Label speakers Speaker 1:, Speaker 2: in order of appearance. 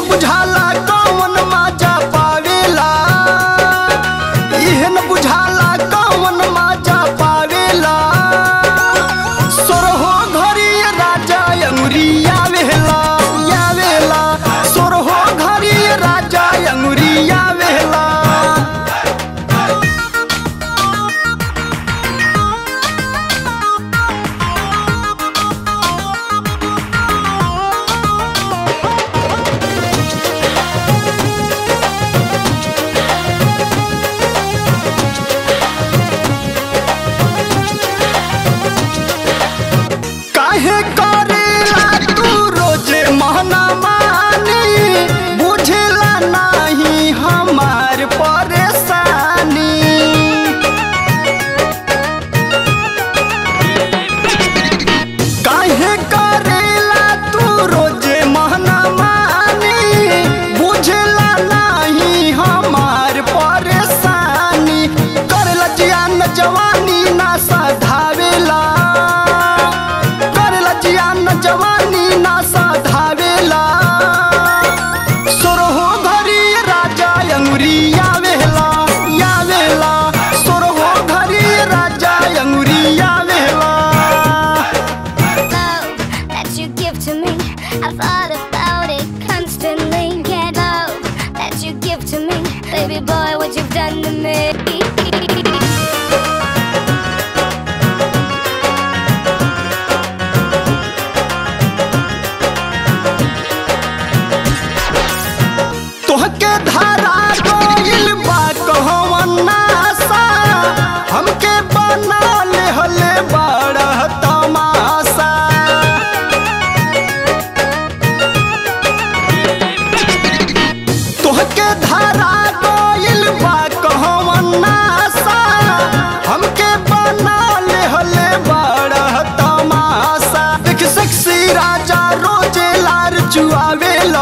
Speaker 1: बुझाला कौन माजा पावेला इहे न बुझाला कौन माजा पावेला सोरहो घरी राजा अंगुरी आवेला आवेला सोरहो घरी राजा अंगुरी आवेला काहे करेला तू रोजे महना मानी बुझला नहीं हमार परेशानी काहे करेला तू रोजे महना मानी बुझला नहीं हमार परेशानी करला जियान जवानी ना साधावेला करला जियान जवानी ना साधावेला सोरहो घरी राजा अंगुरी आवेला आवेला सोरहो घरी राजा अंगुरी आवेला
Speaker 2: love that you give to me. I thought about it constantly. Get love that you give to me. Baby boy, what you've done to me.
Speaker 1: तोहके धारा गइल बा कहवन नासा हमके बना ले हले बड़ा तमाशा तोहके धारा गइल बा कहवन नासा हमके बना ले हले बड़ा तमाशा देख सेक्सी राजा रोजे लार चुआवेला